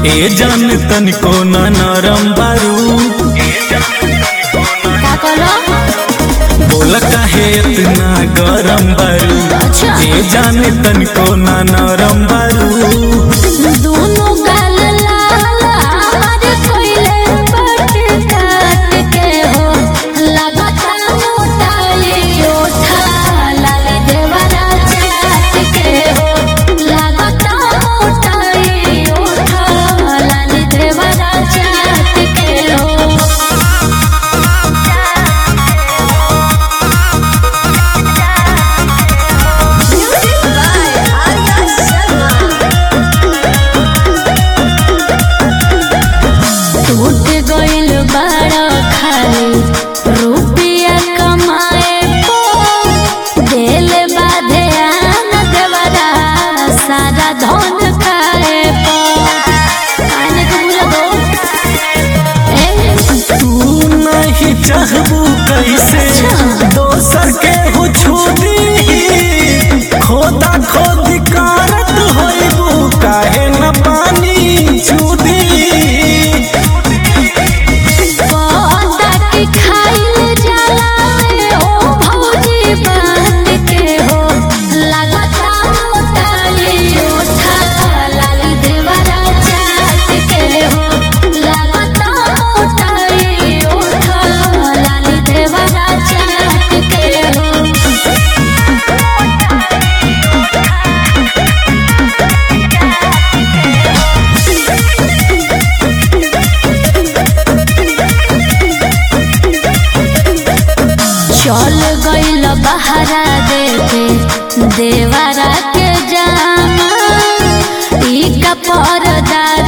ए जान तनिको न नरम बारू का कहलो बोल काहे इतना गरम बारू अच्छा। ए जान तनिको न नरम बारू दोनों गाल लाल हमारे कोयले बट काट के हो लगता मोटाई ओठा लाल देवरा चाट के हो लगता मोटाई ओठा लाल देवरा चाट के हो Music by Arya Sharma. टूट गइल बड़ा खाली रुपया कमाए पो दिल बाधे आन देवरा सारा धन खाए पो आने को बुला दो ए तू नहीं चाहबू कैसे दोसर के हो छोड़ी खोदा खोदी कारत होइबू काहे न पानी छूदी पौधा के खाइल जाला ओ भौजी बांध के हो लगता मोटाई ओठा लाली देवरा चाट के हो लगता मोटाई ओठा लाली देवरा चाट के हो चल गइल बहरा देखे देवरा के जामा ई का परदार